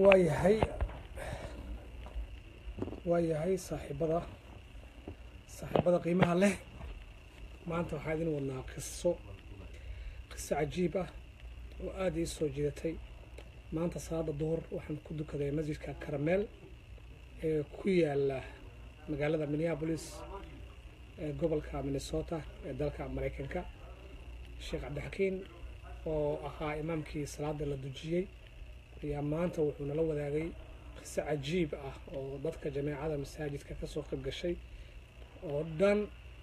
waa yahay waa yahay saaxiibada saaxiibada qiimaha leh maanta waxaa idin wadnaa qiso qiso cajiib ah oo aada ii soo jiidatay maanta salaada duhur waxaan ku dukaday masjidka karameel ee ku yaala magaalada minneapolis ee gobolka minnesota ee dalka maraykanka sheekh cabdixakiin oo ahaa imaamkii salaada la dujiyey ayaa maanta wuxuu nala wadaagay qiso cajiib ah oo dadka jameecada masaajidka kasoo qayb gashay oo dhan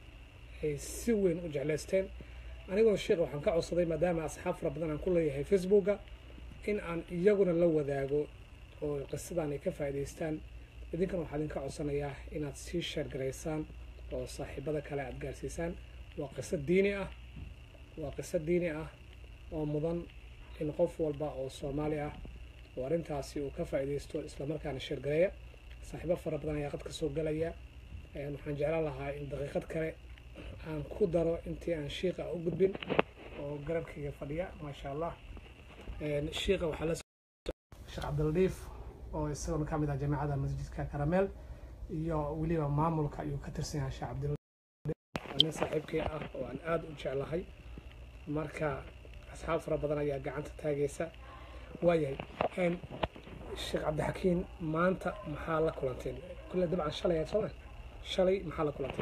ay si weyn u jeclaysteen anigoo sheekh waxaan ka codsaday maadaama asxaab fara badan aan ku leeyahay facebooka in aan iyaguna la wadaago oo qisadan ay ka faa'iidaystaan idinkan waxaa idinka codsanayaa inaad sii sheergaraysaan oo saaxiibada kale aada gaarsiisaan waa qiso diini ah waa qiso diini ah oo mudan in qof walba oo soomaali ah oo arrintaasi uu ka faa'iidaysto islamarkaana sheergareeya saaxiibo fara badan ayaa qad ka soo galaya waxaan jeclaan lahaa in daqiiqad kale aan ku daro intii aan shiiqa u gudbin oo garabkayga fadhiya maasha allah shiiqa waxaa la sheekh cabdiladiif oo isaguna ka mid ah jaamacada masjidka karameel iyo weliba maamulka ayuu ka tirsan yahay sheekh cabdiladiif nin saaxiibkii ah oo aan aada u jeclahay marka asxaab fara badan ayaa gacanta taagaysa waayahay sheekh cabdixakiin maanta maxaa la kulanteen kulle dabcan shalay aad soo shalay maxaa la kulanteen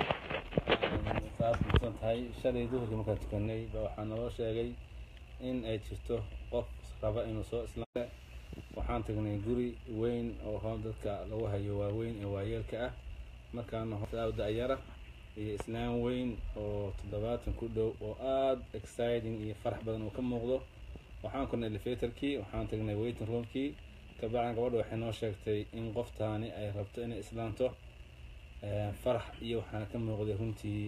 saas kusan tahay shalay duhurkii markaan tukanay ba waxaa naloo sheegay in ay jirto qof raba inuu soo islaam waxaan tagnay guri weyn oo hoo dadka lagu hayo waaweyn ee waayeelka ah markaana da-yara iyo islaam weyn oo toddobaatan ku dhow oo aada exciting iyo farax badan uu ka muuqdo waxaan kornay elevatorkii waxaan tagnay waiting roomkii kabacdan gabadha waxay noo sheegtay in qoftaani ay rabto inay islaanto farax iyo waxaana ka muuqday runtii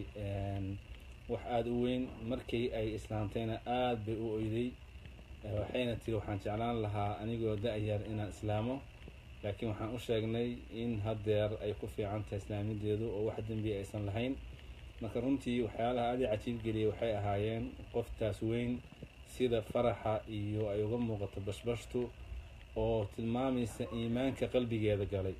wax aada u weyn markii ay islaantayna aada bay u oyday waxayna tiri waxaan jeclaan lahaa anigoo da-yar inaan islaamo laakiin waxaan u sheegnay in haddeer ay ku fiican tahay islaamideedu oo wax dembi aysan lahayn marka runtii waxyaalaha aada i cajiib geliyay waxay ahaayeen qoftaas weyn sida faraxa iyo ay uga muuqato bashbashtu oo tilmaamaysa iimaanka qalbigeeda galay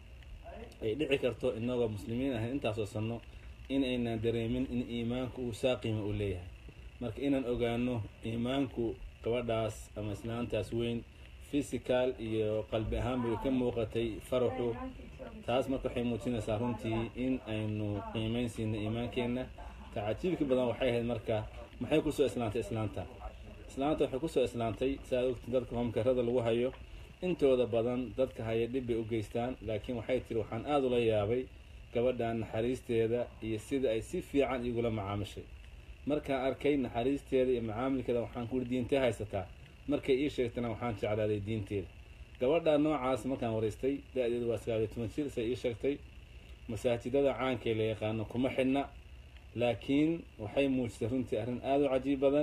ay dhici karto inagoo muslimiin ahayn intaasoo sanno in aynaan dareemin in iimaanku uu saaqiima u leeyahay marka inaan ogaano iimaanku gabadhaas ama islaantaas weyn physical iyo qalbi ahaan bay ka muuqatay faraxu taas marka waxay muujinaysaa runtii in aynu qiimeyn siina iimaankeenna ta cajiibka badan waxay ahayd marka maxay kusoo islaantay islaanta islaanta waxay kusoo islaantay siaad ogti dadka hoomkarada lagu hayo intooda badan dadka haya dhib bay u geystaan laakiin waxay tiri waxaan aada ula yaabay gabadhan naxariisteeda iyo sida ay si fiican igula macaamishay markaan arkay naxariisteeda iyo macaamilkeeda waxaan kuuri diintee haysataa markay ii sheegtana waxaan jeclaaday diinteeda gabadha noocaas markaan waraystay da-deedu waa sagaal iyo toban jir say ii sheegtay masaajidada caankee la yaqaano kuma xidhna laakiin waxay muujisay runtii arrin aada u cajiib badan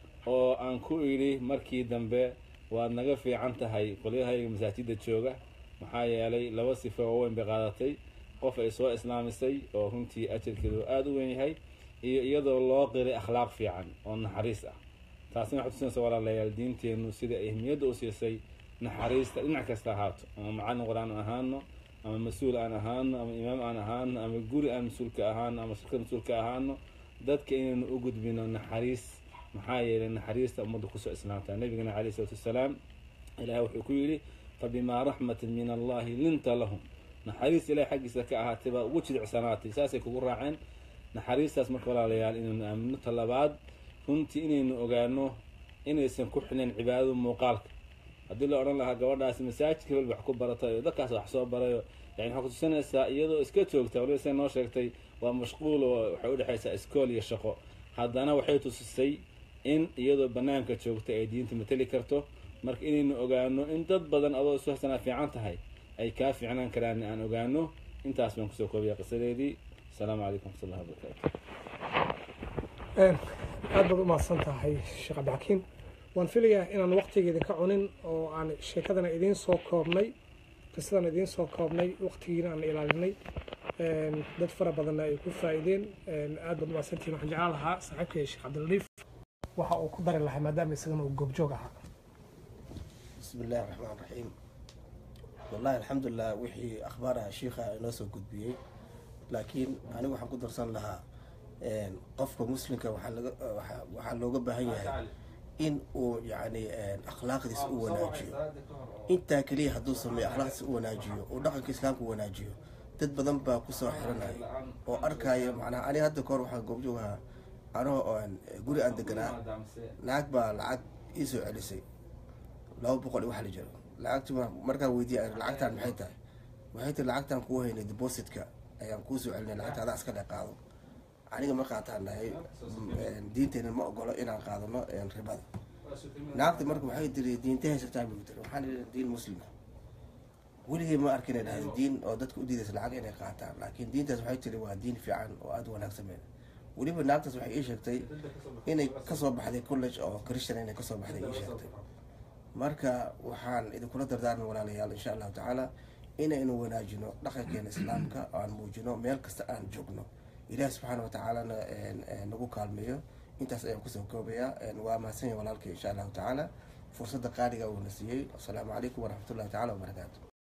oo aan ku idhi markii dambe waad naga fiican tahay qolyahayga masaajidda jooga maxaa yeelay laba sifo oo weyn bay qaadatay qof ay soo islaamisay oo runtii ajarkeedu aada u weyn yahay iyo iyadoo loo qiray akhlaaq fiican oo naxariis ah taasina waxay tusinaysa walaalayaal diinteennu sida ay ahmiyadda u siisay naxariista dhinac kasta ahaato ama macallin qur-aan ahaano ama mas-uul aan ahaano ama imaam aan ahaano ama guri aan mas-uulka ahaano ama shirkad mas-uulka ahaano dadka inaynu u gudbino naxariis maxaa yeelay naxariista ummadda kusoo islaamtaa nabigana calayh isalaatu wasalaam ilahay wuxuu ku yidhi fabimaa raxmatin min allahi linta lahum naxariis ilahay xaggiisa ka ahaatay baa ugu jidicsanaatay saasay kugu raaceen naxariistaas marka walaalayaal inaynu aamino talabaad runtii inaynu ogaano inaysan ku xilin cibaadada muuqaalka haddii la odhan lahaa gabadhaasi masaajidka weli wax ku baratayo dadkaas wax soo barayo yani waxaa kutusinaysaa iyadoo iska joogta waliba say noo sheegtay waa mashquul oo waxay udhexaysaa iskool iyo shaqo haddana waxay tusisay in iyadoo banaanka joogta ay diinta mateli karto marka inaynu ogaano in dad badan adoo isu hasanaa fiican tahay ay kaa fiicnaan karaan aan ogaano intaas baan kusoo koobaya qisadeedii asalaamu calaykum waxat ullahi wabarakaatu aad baad u mahadsan tahay sheekh cabdixakiim waan filayaa inaan waqtigeeda ka cunin oo aan sheekadana idiin soo koobnay qisadan idiin soo koobnay waqtigiina aan ilaalinay dad fara badanna ay ku faa'iideen aad baad u mahadsantihin waxaan jeclaan lahaa saaxiibkay sheekh cabdiladiif waxa uu ku dari lahaa maadaama isagana uu goobjoog ahaa بسم الله الرحمن الرحيم wallahi alxamdulilah wixii akhbaaraha shiikha inoo soo gudbiyey laakiin anigu waxaan ku darsan lahaa qofka muslimka waxaa looga baahan yahay in uu yani akhlaaqdiisa u wanaajiyo intaa keliya hadduu sameeyo akhlaaqdiisa u wanaajiyo uu dhaqanka islaamka u wanaajiyo dad badan baa kusoo xiranaya oo arkaayo macnaha aniga hadda kahor waxaa goobjoogahaa anoo guri aan deganaa lacag baa lacag iisoo celisay laba boqol i wax la jiro lacagti markaa weydiiya lacagtaan maxay tahay waxay tiri lacagtaan kuu haynay depositka ayaan kuusoo celinay lacagta adaa iska dhe qaado aniga ma qaataan nahay diinteena ma ogolo inaan qaadano ribada naagta marka waxay tiri diinta haysataa buu tiri waxaan idhi diin muslima weligay ma arkin ay dhahday diin oo dadka u diidaysa lacag inay qaataan laakiin diintaas waxay tiri waa diin fiican oo aada wanaagsameen weliba naagtaas waxay ii sheegtay inay kasoo baxday college oo christian inay kasoo baxday ii sheegtay marka waxaan idinkula dardaarmay walaalayaal insha allahu tacaala inaynu wanaajino dhaqankeena islaamka oo aan muujino meel kasta aan joogno ilaah subxaana watacaalana nagu kaalmeeyo intaas ayaan kusoo koobayaa waa mahadsan yahay walaalkay insha allahu tacaala fursadda qaaliga uuna siiyey asalaamu calaykum waraxmatullahi tacala wabarakaatu